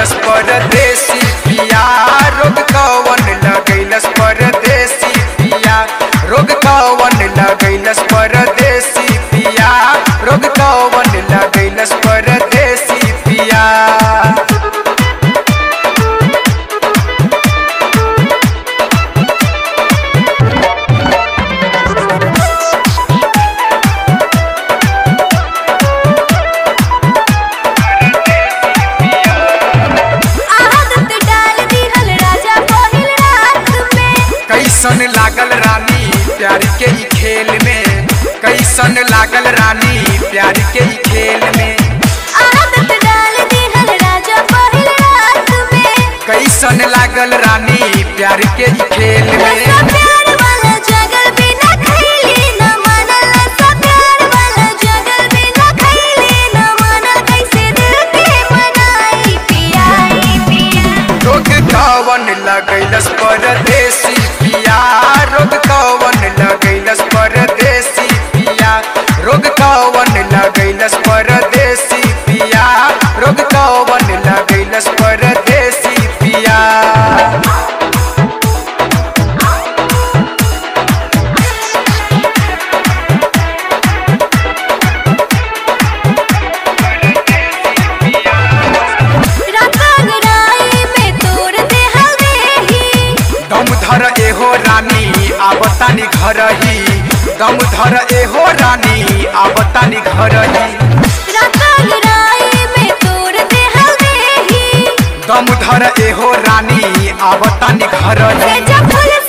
लगैलस परदेसी पिया रोग कवन लगैलस परदेसी पिया रोग कवन लगैलस परदेसी पिया रोग कवन लगैलस परदेसी पिया आदत डाल दिहल राजा पहिल रात में कैसन लागल रानी प्यार के ई खेल में कैसन लागल रानी प्यार के ई खेल में आदत डाल दिहल राजा पहिल रात में कैसन लागल रानी प्यार के ई खेल में नशा प्यार वाला जगल बिना खैली न मानल नशा प्यार वाला जगल बिना खैली न मानल कैसे दिल के मनाई पियाई पिया रोग कवन लगैलस परदेसी पिया रोग कवन लगैलस परदेसी पिया रोग कवन लगैलस परदेसी पिया रोग कवन लगैलस परदेसी पिया रात अगराई में तोड़ दे हल्दी दम धर एहो रानी आवतानी घर ही दम धर एहो रानी आवतानी घर ही रात अगराई में तोड़ दे हल्दी दम धर एहो रानी आवतानी घर ही से जब फूल